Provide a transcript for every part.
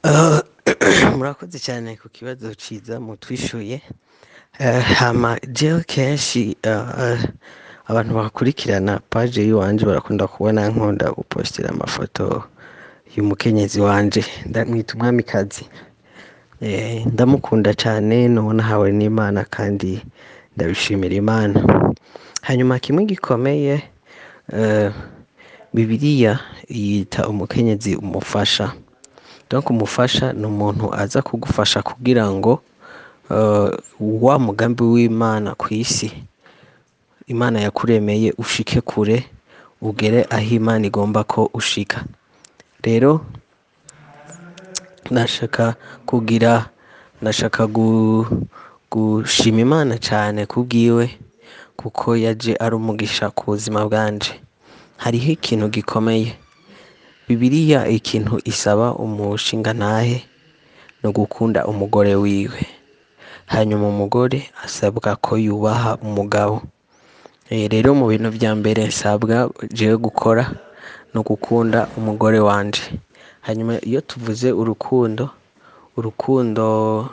murakoze cyane ku kibazo ciza mutwishuye hama jewe kenshi abantu bakurikirana paje yiwanje barakunda kubona nkunda gupostera amafoto y'umukenyezi wanje ndamwita umwamikazi ndamukunda cane nuwo nahawe n'imana kandi ndabishimira imana hanyuma kimwe gikomeye bibiliya yita umukenyezi umufasha donc umufasha ni umuntu aza kugufasha kugira ngo wa mugambi w'imana kw'isi imana yakuremeye ushike kure ugere aho imana igomba ko ushika rero nashaka kugira nashaka gushima imana cane kubwiwe kuko yaje ari umugisha ku buzima bwanje hariho ikintu gikomeye bibiliya ikintu isaba umushingantahe ni ugukunda umugore wiwe hanyuma umugore asabwa ko yubaha umugabo rero mu bintu vya mbere nsabwa jewe gukora ni ugukunda umugore wanje hanyuma iyo tuvuze urukundo urukundo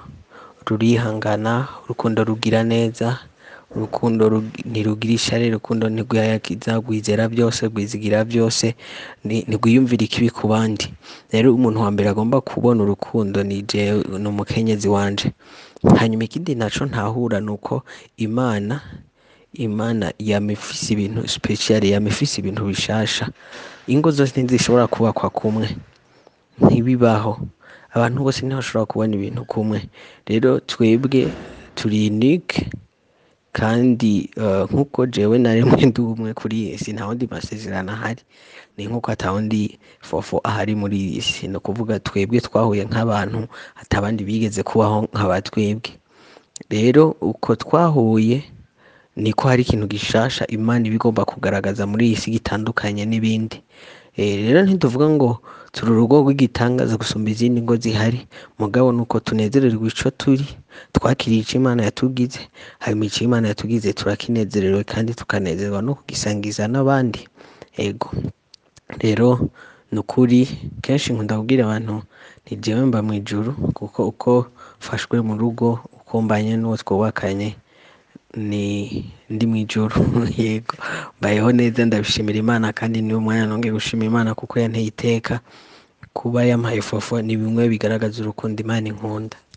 rurihangana urukundo rugira neza urukundo ntirugira ishari urukundo ntirwiyayagiza rwizera byose rwizigira byose ntirwiyumvira ikibi ku bandi rero umuntu wa mbere agomba kubona urukundo ni jewe ni umukenyezi wanje hanyuma ikindi naco ntahura ni uko imana imana yama ifise ibintu special yama ifise ibintu bishasha ingo zose ntizishobora kubakwa kumwe ntibibaho abantu bose ntibashobora kubona ibintu kumwe rero twebwe turi unique kandi nk'uko jewe na rimwe ndi umwe kuri iyi si nta wundi masezerano ahari ni nk'uko ata wundi fofo ahari muri iyi si ni ukuvuga twebwe twahuye nk'abantu ata abandi bigeze kubaho nk'aba twebwe rero uko twahuye niko hari ikintu gishasha imana iba igomba kugaragaza muri iyi si gitandukanye n'ibindi rero ntituvuga ngo turi urugo rw'igitangaza gusumba izindi ngo zihari mugabo nuko tunezererwa ico turi twakiriye ico imana yatugize hanyuma ico imana yatugize turakinezerewe kandi tukanezerwa no kugisangiza n'abandi ego rero ni ukuri kenshi nkunda kubwira abantu nti jewe mba mw'ijuru kuko uko mfashwe mu rugo uko mbanye n'uwo twubakanye ni ndi mw'ijuru yego mbayeho neza ndabishimira imana kandi niwo mwanya nongeye gushima imana kuko yanteye iteka kuba yampaye fofo ni bimwe bigaragaza urukundo imana inkunda